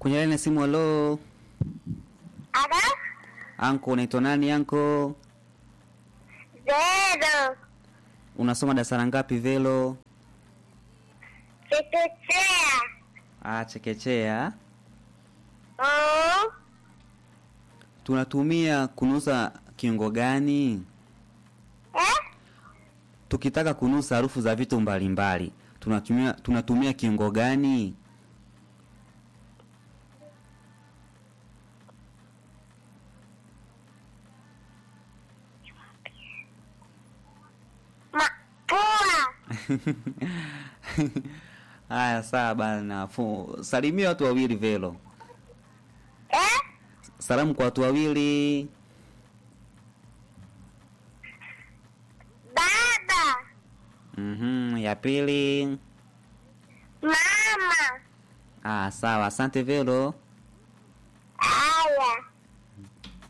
Kwenye laini ya simu, halo. Ada? Anko, unaitwa nani anko? Zero. Unasoma darasa la ngapi Velo? Chekechea. Ah, chekechea. Oh. Tunatumia kunusa kiungo gani? Eh? Tukitaka kunusa harufu za vitu mbalimbali, tunatumia tunatumia kiungo gani? Mapua. Haya, sawa bana. Fu- Salimia watu wawili Velo. Eh? Salamu kwa watu wawili. Baba. Mhm, ya pili. Mama. Ah, sawa. Asante Velo. Ah.